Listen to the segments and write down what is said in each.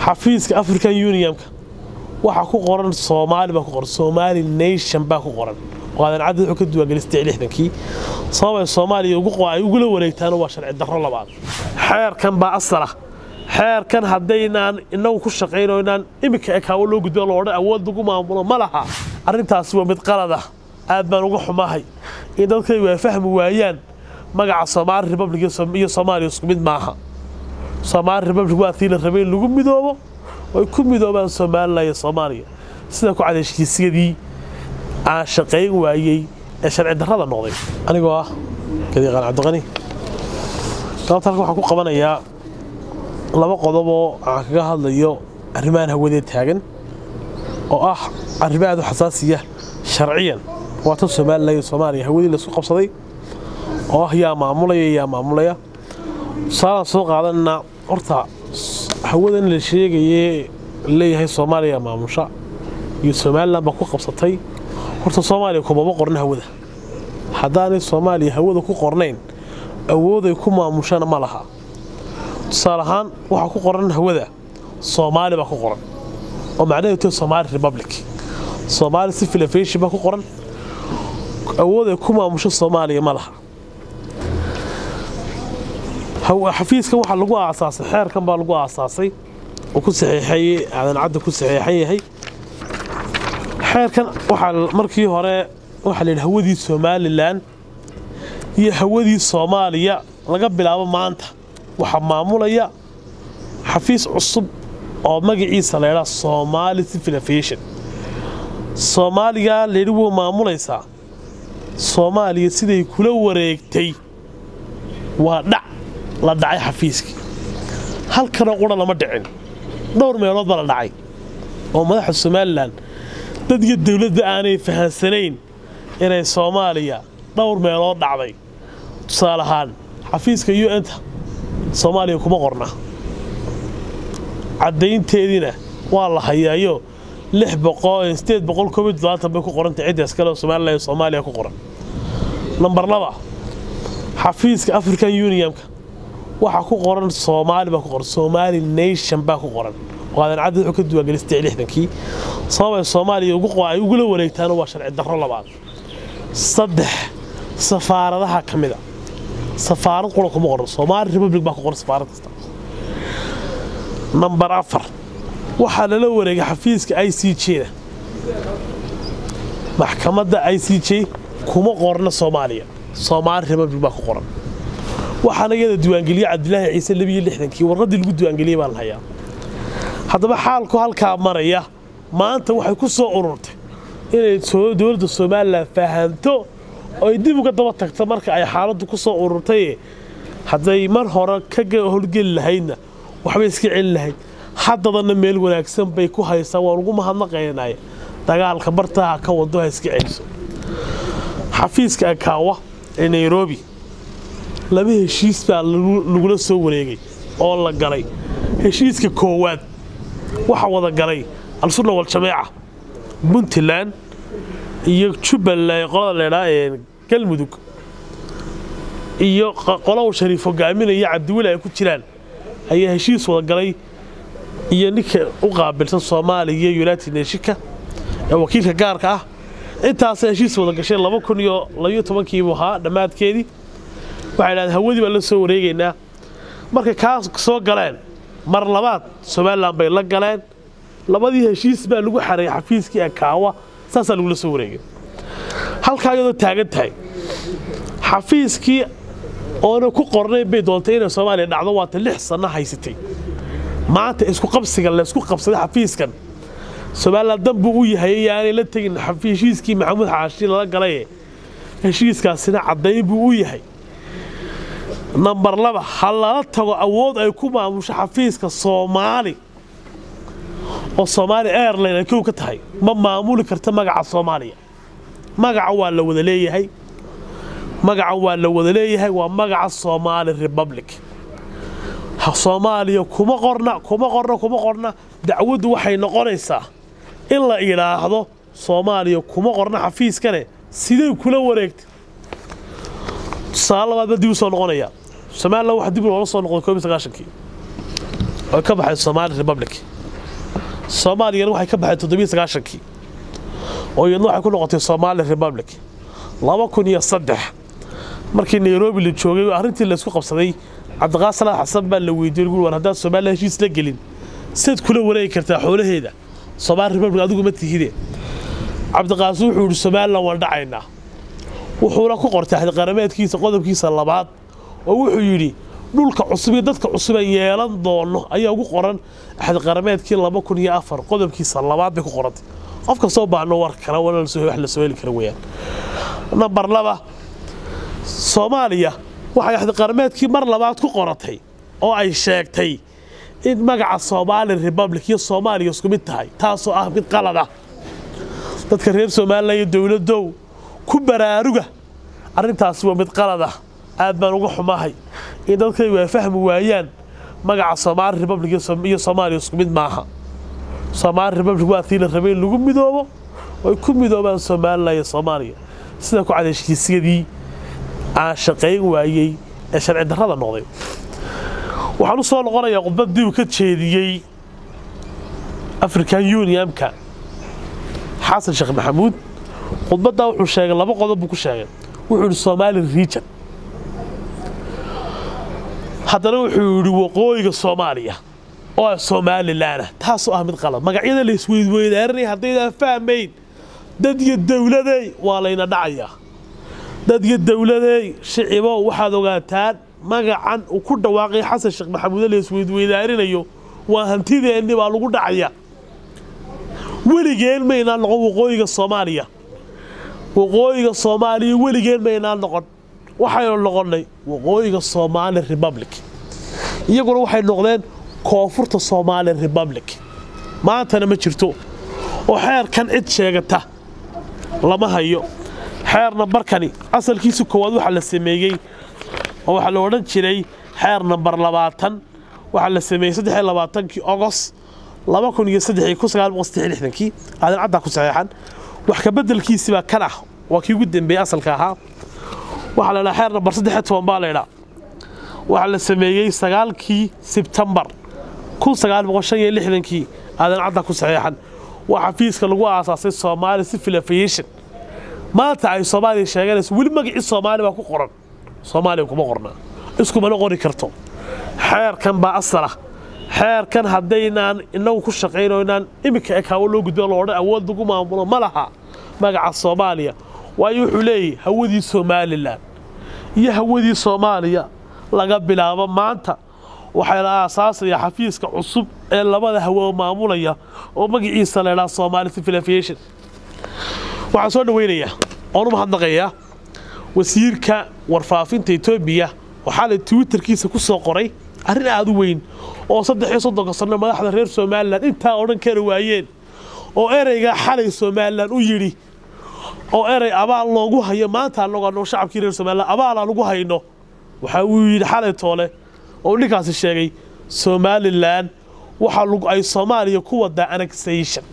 xafiiska african unionka waxaa ku qoran soomaali baa ku qoran somali nation baa ku qoran waadan cadad wuxuu ka duwaangelistay lixdankii sababay soomaaliya ay ugula wareegtaana waa sharci darro labaad xeerkan baa asala xeerkan haddaynaan inagu ku shaqayno inaan iminka ekaawo loo gudbo loo odhan awood lagu maamulo ma laha arrintaasi waa mid qalada aad baan uga xumahay in dadkaygu ay fahmi waayaan magaca soomaali republic iyo soomaaliya isku mid maaha soomaali republic waa tii la rabay in lagu midoobo ay ku midoobaan somalilan iyo soomaaliya sida ku cad heshiisyadii aan shaqayn waayey ee sharci darrada noqday anigoo ah gadiiqaan cabdiqani galabta halkan waxaan ku qabanayaa laba qodob oo aan kaga hadlayo arrimahan hawadee taagan oo ah arrimo aad u xasaasiya sharciyan waa tan somalilan iyo soomaaliya hawadii laisku qabsaday oo ah yaa maamulaya yaa maamulaya tusaalaan soo qaadanna horta hawadan la sheegaye leeyahay soomaaliya maamusha iyo somalilan baa ku qabsatay horta soomaaliya kumama qorna hawada haddaanay soomaaliya hawada ku qornayn awooday ku maamushana ma laha tusaale ahaan waxaa ku qoran hawada soomaali baa ku qoran oo macnaheedu tahay somaali republic soomaali civil aviation baa ku qoran awooday ku maamusho soomaaliya ma laha xafiiskan waxaa lagu aasaasay xeerkan baa lagu aasaasay oo ku saxiixay aadan cadda ku saxiixan yahay xeerkan waxaa markii hore waxaa la yidhi hawadii somalilan iyo hawadii soomaaliya laga bilaabo maanta waxaa maamulaya xafiis cusub oo magaciisa la ydhaa soomaali civil aviation soomaaliga layidhi wuu maamulaysaa soomaaliya siday kula wareegtay waa dhac la dhacay xafiiskii halkanoo qura lama dhicin dhowr meelood baa la dhacay oo madaxa somalilan dad iyo dowladda aanay fahansanayn inay soomaaliya dhowr meelood dhacday tusaale ahaan xafiiska u n-ta soomaaliya kuma qorna caddaynteediina waa la hayaayo lix boqosideed boqol koob iyo toddobaatan bay ku qorantay ciddaas kale oo somalilan iyo soomaaliya ku qoran nambar laba xafiiska african unionka waxaa ku qoran soomaali baa ku qoran somali nation baa ku qoran waadan cadad wuxuu ka duwaangelistay lixdankii sababay soomaaliya ay ugula wareegtaana waa sharci darro labaad saddex safaaradaha ka mida safaarad qura kuma qoran soomaali republic baa ku qoran safaarad kasta nambar afar waxaa lala wareegay xafiiska i c j-da maxkamadda i c j kuma qorna soomaaliya soomaali republic baa ku qoran waxaana iyada diiwaangeliye cabdilaahi ciise labiyo lixdankii warqaddii lagu diiwaangeliyey baan hayaa haddaba xaalku halkaa maraya maanta waxay ku soo ururtay inay dowladda somalilan fahanto oo ay dib uga daba tagto marka ay xaaladdu ku soo ururtay hadday mar hore ka howlgeli lahaydna waxbay iska celin lahayd haddadana meel wanaagsan bay ku haysaa waan ugu mahadnaqaynay dagaalka bartaha ka wado ha iska celiso xafiiska akaawa ee nairobi laba heshiis baa lagula soo wareegay oo la galay heshiiska koowaad waxaa wada galay al-sunna wal-jameeca puntland iyo jubbaland qolada leedhaa ee galmudug iyo qolow shariif hogaaminaya cabdiweli ay ku jiraan ayaa heshiis wada galay iyo ninka u qaabilsan soomaaliya iyo united nashika ee wakiilka gaarka ah intaasa heshiis wada gashay laba kun iyo labayo tobankiibuu ahaa dhammaadkeedii waxay dhahdeen hawadii baan la soo wareegaynaa markay kaa soo galeen mar labaad somalilan bay la galeen labadii heshiis baa lagu xareeyay xafiiskii akaawa saasaa lagula soo wareegay halkaa iyadoo taagan tahay xafiiskii oona ku qornayn bay doontay inay soomaaliya dhacdo waata lix sanno haysatay maanta isku qabsiga laysku qabsaday xafiiskan somalilan danbuu u yahay yaanay la tegin heshiiskii maxamuud xaashi lala galaye heshiiskaasina caddayn buu u yahay nambar laba ha lala tago awood ay ku maamusho xafiiska soomaali oo soomaali airline ay kow ka tahay ma maamuli karta magaca soomaaliya magaca waa la wada leeyahay magaca waa la wada leeyahay waa magaca soomaali republic soomaaliya kuma qorna kuma qorna kuma qorna dacwaddu waxay noqonaysaa in la idhaahdo soomaaliya kuma qorna xafiiskane sidee kula wareegtay tusaale labaad baa dib u soo noqonaya somalilan waxa dib loola soo noqday koob iyo sagaashankii oo ka baxay somaali republic soomaaliyana waxay ka baxay toddobiyo sagaashankii oo iyadna waxay ku noqotay somaali republic laba kun iyo saddex markii nairobi la joogay arrintii laysku qabsaday cabdiqaas salaad xasan baa la weydiiyey gu war haddaan soomaaliya heshiis la gelin sidaad kula wareegi kartaa xoolaheeda somaali republic adigu ma tihide cabdiqaas wuxuu yidhi somalilan waan dhacaynaa wuxuuna ku qortay axdiqarameedkiisa qodobkiisa labaad oo wuxuu yidhi dhulka cusub iyo dadka cusub ee yeelan doono ayaa ugu qoran axdiqarameedkii laba kun iyo afar qodobkiisa labaad bay ku qorantay qof kastoo baahno war kale wana wax la soo heli kara weeyaan nambar laba soomaaliya waxay axdiqarameedkii mar labaad ku qoratay oo ay sheegtay in magaca soomaali republic iyo soomaaliya isku mid tahay taasoo ah mid qalad ah dadka reer somalilan iyo dowladow ku baraaruga arrintaasi waa mid qalad ah aad baan uga xumahay in dadkaygu ay fahmi waayaan magaca soomaali republic iyo soomaaliya isku mid maaha soomaali republic waa tii la rabay in lagu midoobo oy ku midoobaan somalilan iyo soomaaliya sida ku cad heshiisyadii aan shaqayn waayey ee sharci darrada noqday waxaan u soo noqonayaa khudbaddii uu ka jeediyey african unionka xasan sheekh maxamuud khudbaddaa wuxuu sheegay laba qodob buu ku sheegay wuxuu yidhi somali region haddana wuxuu yidhi waqooyiga soomaaliya oo ah somalilanah taasoo ah mid qalad magacyada la isweydweydaaranaya haddaydaan fahmayn dad iyo dowladey waa layna dhacayaa dad iyo dowladey shicibo waxaad ogaataan magacan uu ku dhawaaqay xasan sheekh maxamuude la isweydweydaarinayo waa hantideenni baa lagu dhacaya weligeen maynaan noqon waqooyiga soomaaliya waqooyiga soomaaliya weligeen maynaan noqon waxaynu noqonnay waqooyiga somaali republic iyaguna waxay noqdeen koonfurta somaali republic maantana ma jirto oo xeerkan cid sheegata lama hayo xeer nambarkani asalkiisa koowaad waxaa la sameeyey oo waxaa la odhan jiray xeer nambar labaatan waxaa la sameeyey saddex iyo labaatankii ogos laba kun iyo saddex iyo kun sagaal boqol saddex iyo lixdankii aadan caddaa ku saxeexan wax ka beddelkiisibaa kan ah waa kii ugu dambeeyey asalka ahaa waxaa la dhaha xeer nambar saddex iyo toban baa la ydhaa waxaa la sameeyey sagaalkii sebtembar kun sagaal boqol shan iyo lixdankii aadan caddaa ku saxeexan waa xafiiska lagu aasaasay soomaali civil aviation maanta ay soomaaliya sheeganayso weli magacii soomaali baa ku qoran soomaaliya kuma qornaa iskumana qori karto xeerkan baa asal ah xeerkan haddaynaan inagu ku shaqayno inaan iminka ekaawo loo gudbo loo odhan awood lagu maamulo ma laha magaca soomaaliya waayo wuxuu leeyahy hawadii somalilan iyo hawadii soomaaliya laga bilaabo maanta waxaa la aasaasaya xafiiska cusub ee labada hawo maamulaya oo magaciisa la ydhaha somaali civil aviation waxaan soo dhaweynayaa oon u mahadnaqayaa wasiirka warfaafinta etoobiya waxaa la twitterkiisa ku soo qoray arrin aada u weyn oo saddex iyo soddonka sanno madaxda reer somalilan intaa odhan kari waayeen oo ereygaa xalay somalilan u yidhi oo erey abaal loogu hayo maanta annagu annagu shacabkii reer somalilan abaalaa lagu hayno waxa uu yidhi xalay toole oo ninkaasi sheegay somalilan waxa ay soomaaliya ku wadaa annexation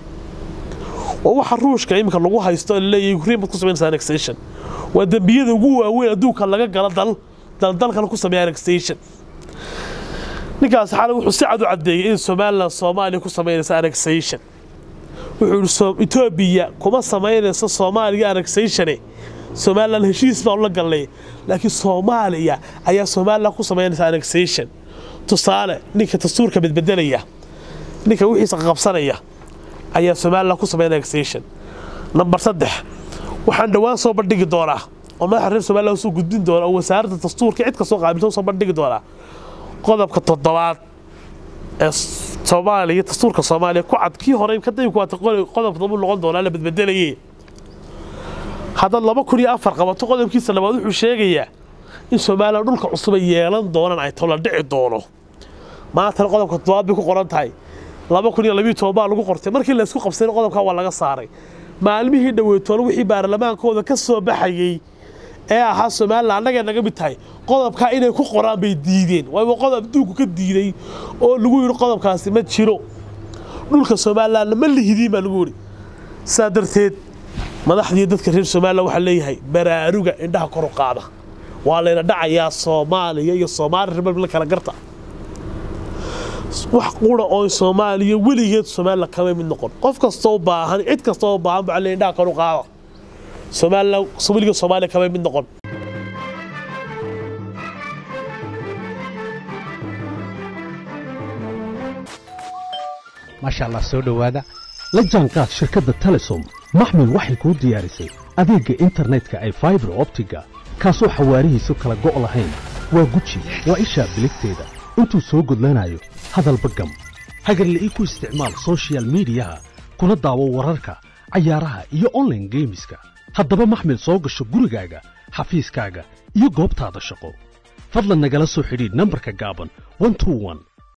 oo waxa ruushka iminka lagu haysto laleeyahay ukraine baad ku samaynaysaa annexation waa dembiyada ugu waaweyn adduunka laga galo dal daldalkana ku sameeya annexation ninkaasi xalay wuxuu si cad u caddeeyey in somalilan soomaaliya ku samaynaysa annexation wuxuu yidhi etoobiya kuma samaynayso soomaaliya annexatione somalilan heshiis baan la galnay laakiin soomaaliya ayaa somalilan ku samaynaysa annexation tusaale ninka dastuurka bedbedelaya ninka wixiisa qabsanaya ayaa somalilan ku samaynaya annexation nambar saddex waxaan dhowaan soo bandhigi doonaa oo madaxa reer somalilan soo gudbin doona oo wasaaradda dastuurka cid kastoo qaabilsan soo bandhigi doonaa qodobka toddobaad ee soomaaliya dastuurka soomaaliya ku cad kii hore kadib waata qodobka dambu noqon doonaa la bedbedelayay haddaad laba kun iyo afar qabato qodobkiisa labaad wuxuu sheegayaa in somalilan dhulka cusub ay yeelan doonaan ay tola dhici doono maantana qodobka toddobaad bay ku qoran tahay laba kun iyo labiyo toban baa lagu qortay markii laysku qabsayna qodobkaa waa laga saaray maalmihii dhoweytoole wixii baarlamaankooda ka soo baxayey ee ahaa somalilan annagay naga mid tahay qodobkaa inay ku qoraan bay diideen waaba qodob adduunku ka diiday oo lagu yidhi qodobkaasi ma jiro dhulka somalilanna ma lihidiin baa lagu yidhi saa darteed madaxdii dadka reer somalilan waxaa leeyahay baraaruga indhaha kor u qaada waa layna dhacayaa soomaaliya iyo soomaali republic kala garta wax qura oo soomaaliya weligeed somalilan kama mid noqon qof kastoo baahan cid kastoo baahan baa le indhaha kor u qaada somalilan weligeed soomaaliya kama mid noqon maasha allah soo dhowaada la jaanqaad shirkadda telesom maxmil waxay kuu diyaarisay adeegga internetka ay faibar optiga kaasoo xawaarihiisu kala go' lahayn waa guji waa ishaa biligteeda intuu soo gudlanayo hadalba gam hagarle ii ku isticmaal sochial midiyaha kuna daawo wararka cayaaraha iyo onlaine geemiska haddaba maxmil soo gasho gurigaaga xafiiskaaga iyo goobtaada shaqo fadlan nagala soo xidhiidh nambarka gaaban